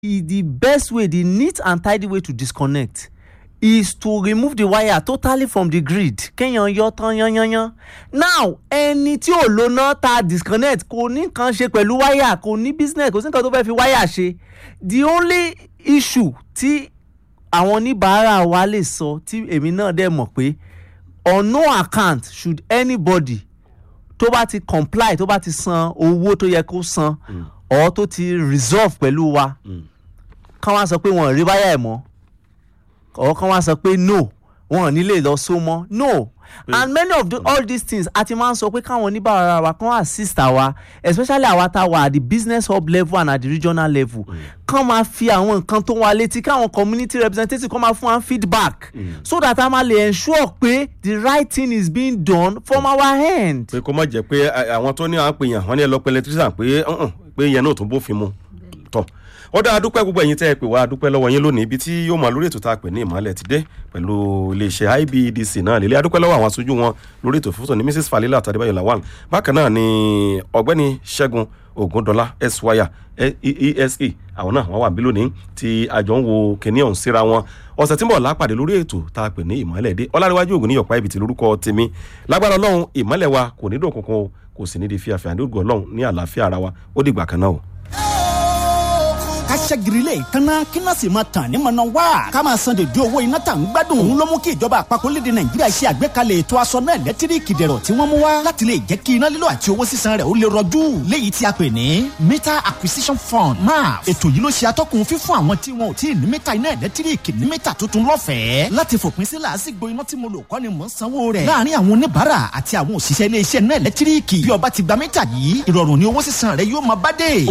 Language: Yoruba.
i- the best way the neat and tidy way to disconnect is to remove the wire totally from the grid kéèyàn yọ tán yányányán now ẹni tí ò lo náà ta disconnect kò ní nǹkan ṣe pẹ̀lú wire kò ní business kò sí nǹkan tó fẹ́ fi wire ṣe the only issue tí àwọn oníbàárà wa lè sọ tí èmi náà dẹ̀ mọ̀ pé on no account should anybody tó bá ti comply tó bá ti san owó tó yẹ kó san or tó ti resolve pẹ̀lú wa kán wá sọ pé wọn ò rí wáyà ẹ̀ mọ́ or kán wá sọ pé no wọn ò ní lè lọ so mọ́ no and many of the, all these things a ti máa ń sọ pé káwọn oníbàárà wa kán assist àwa especially àwa tá a wà at the business hub level and at the regional level kán máa fi àwọn nǹkan tó wà létí káwọn community representative kán máa fún wa feedback so that a máa lè ensure pé the right thing is being done from our end. pé kó má jẹ́ pé a- àwọn tó ní à ń pè yàn wọ́n ní ẹ lọ pé electrician pé ọ̀hún, pé yẹn náà tún bófin mu tọ̀ ó dá adúpẹ́ gbogbo ẹ̀yin tẹ́ ẹ pè wá adúpẹ́ lọ́wọ́ yín lónìí ibi tí yóò máa lórí ètò tá a pè ní ìmọ̀lẹ̀ ti dé pẹ̀lú iléeṣẹ́ ibedc náà lélẹ́ adúpẹ́ lọ́wọ́ àwọn aṣojú wọn lórí ètò fúnfún ní mrs falila àtàdébáyọ̀ lawal bákan náà ni ọ̀gbẹ́ni ṣẹ́gun ògúndọ́lá eswaya ese àwọn náà wọ́n wà bí lónìí tí àjọ ń wo kìnìún ọ̀hún síra wọn ọ̀sẹ̀ tí ń bọ̀ lápàdé lórí ètò tá a pè ní ìmọ̀lẹ̀ dé ọlárẹ̀wájú ògùn ní yọ̀pá ibi tí lórúkọ tèmi lágbára ọlọ́run ìmọ̀lẹ̀ wa kò ní dòkùnkùn o kò sì ní di fíafíà ní ògùn ọlọ́run ní àlàáfíà ara wa ó dìgbà kan náà o. ká ṣẹ́girilẹ̀ ìkànnà kí náà sì máa tàn ní mọ̀nà wá. ká máa san dèdè owó iná tà ń gbádùn. òun ló mú kí ìjọba àpapọ̀ léde nàìjíríà ṣe àgbékalẹ̀ ètò aṣọ náà lẹ́tíríkì dẹ̀rọ̀ tí wọ́n mú wá. láti lè jẹ́ kí iná lílo àti owó sísan rẹ̀ ó lè rọjú. léyìí tí a pè ní meter acquisition fund maf. ètò yìí ló ṣe atọ́kùn fífún àwọn tí wọn ò tí ì ní mítà iná ẹ̀lẹ́tíríkì ní mítà tuntun lọ́fẹ̀ẹ́. láti fòpin sí làásìgbò iná tí mo lò kọ́ ni mò ń sanwó rẹ̀. láàárín àwọn oníbàárà àti àwọn òṣìṣẹ́ ilé iṣẹ́ náà ẹ̀lẹ́tíríkì. bí ọba ti gba mítà yìí ìrọ̀rùn ni owó sísan rẹ̀ yóò máa bá dé.